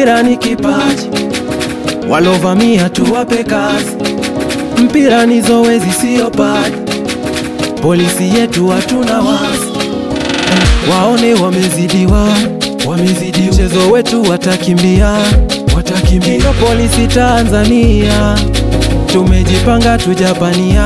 mpira ni kipaji, walovamia tuwape kazi. Mpira ni zoezi, siyo padi. Polisi yetu hatuna wasi, waone wamezidiwa, wamezidiwa. Mchezo wetu watakimbia, watakimbia. Ndio polisi Tanzania, tumejipanga tujapania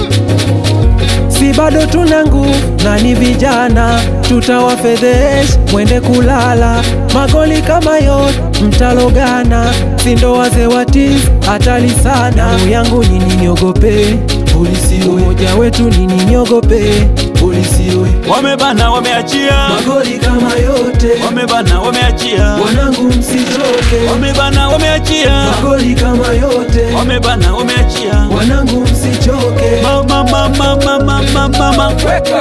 si bado tuna nguvu na ni vijana, tutawafedhesha mwende kulala. Magoli kama yote mtalogana, si ndo wazee wa tizi hatari sana. Damu yangu nini niogope polisi, umoja wetu nini niogope polisi we. Wamebana, wameachia, Magoli kama yote wamebana, wameachia, wanangu, msichoke. wamebana, wameachia, Magoli kama yote wamebana, wameachia. wanangu, msichoke. Mama, mama, mama, mama, mama.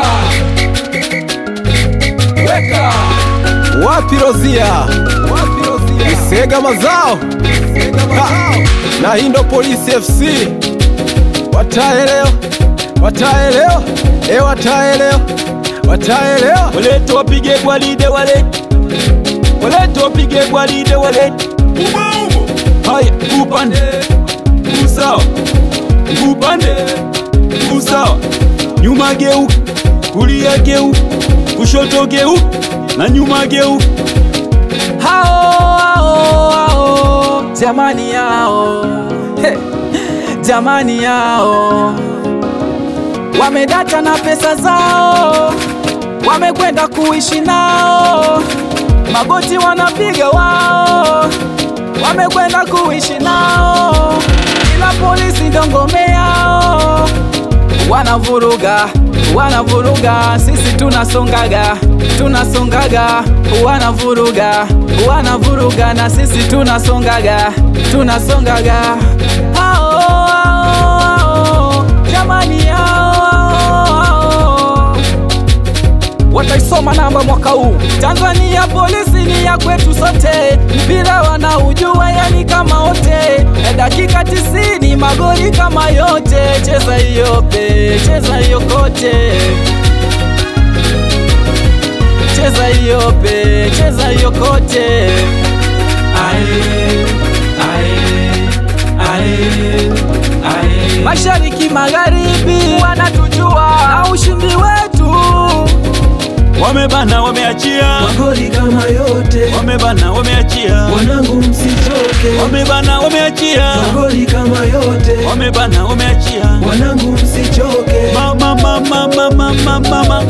Wapi Rozia? Isega mazao Ha! na hii ndo Polisi FC, wataelewa, wataelewa, e, wataelewa, wataelewa. Walete wapige gwaride, walete walete wapige gwaride, walete haya, upande usawa, upande usawa, nyuma geuka, kulia geuka, kushoto geuka na nyuma geuka. hao hao hao jamani yao He, jamani yao wamedata na pesa zao wamekwenda kuishi nao magoti wanapiga wao wamekwenda kuishi nao ila polisi ndo ngome yao wanavuruga wanavuruga sisi tunasongaga tunasongaga wanavuruga wanavuruga na sisi tunasongaga tunasongaga hao hao, hao, jamani hao wataisoma namba mwaka huu. Tanzania polisi ni ya kwetu sote, mpira wanaujua yani kama wote, na dakika tisini magoli kama yote. Cheza hiyo pe, cheza hiyo kote, cheza hiyo pe, cheza hiyo kote. Ae, ae, ae, ae. Mashariki magharibi wanatujua na ushindi wetu Wamebana, wameachia, Magoli kama yote wamebana, wameachia, wanangu, msichoke. wamebana, wameachia, Magoli kama yote wamebana, wameachia. wanangu, msichoke. Mama, mama, mama, mama, mama.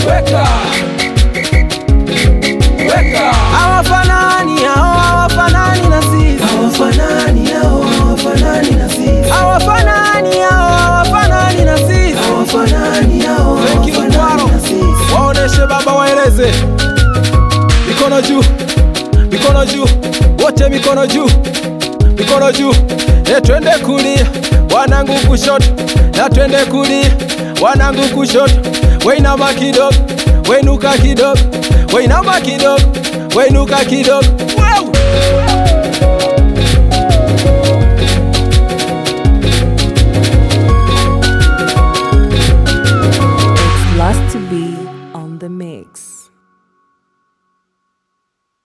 hawafanani hao hawafanani na sisi Hawafanani hao, hawafanani na sisi. hawafanani hao hawafanani na sisi Hawafanani hao, Frenkie hawafanani Mkwaro. na sisi. Waoneshe baba, waeleze mikono juu, mikono juu, wote mikono juu, mikono juu. E, twende kulia wanangu kushoto, na twende kulia wanangu kushoto. Weinama kidogo, weinuka kidogo, weinama kidogo, weinuka kidogo.